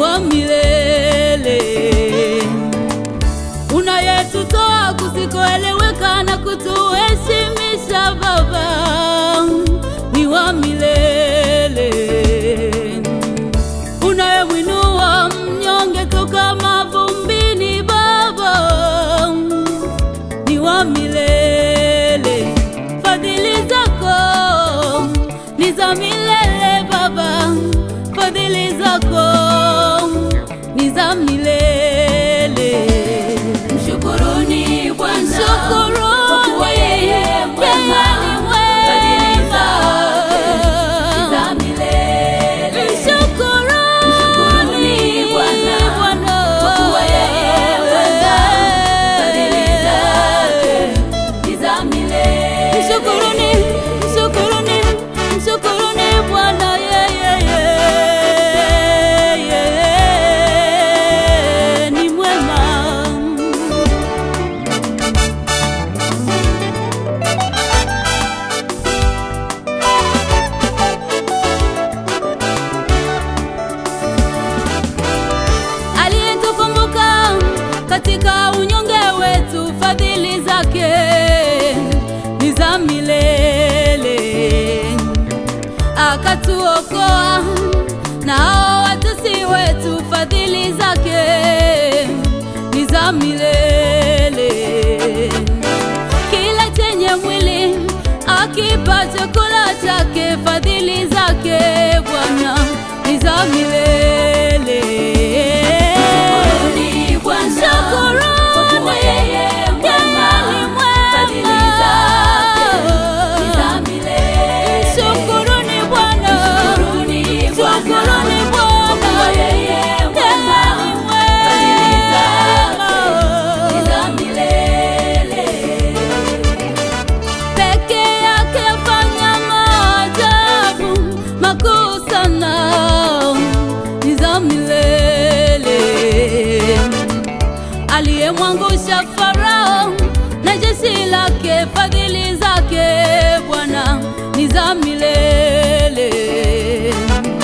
wa milele, unayetutoa kusikoeleweka na kutuheshimisha Baba, ni wa milele, unayemwinua mnyonge toka mavumbini Baba, ni wa milele, fadhili zako ni za milele Baba, fadhili zako ni za milele. Mshukuruni Bwana Mshukuruni, kwa kuwa yeye mwema, fadhili zake ni za milele. Mshukuruni Bwana kwa kuwa yeye mwema, fadhili zake ni za milele. Mshukuruni, mshukuruni, mshukuruni Bwana yeye yeye ni mwema. aliyetukumbuka katika unyonge wetu, fadhili zake ni za milele, akatuokoa na hao watesi wetu, fadhili zake ni za milele. Kila chenye mwili akipa chakula chake, fadhili zake Bwana ni za milele. Mshukuruni Bwana kwa kuwa yeye mwema, fadhili zake ni za milele. Shukuruni Bwana, Mshukuruni Bwana Shukuruni kwa Bwana, kuwa yeye mwema, fadhili zake ni za milele. peke yake afanya maajabu makuu sana, ni za milele. Aliyemwangusha Farao na jeshi lake, fadhili zake Bwana ni za milele.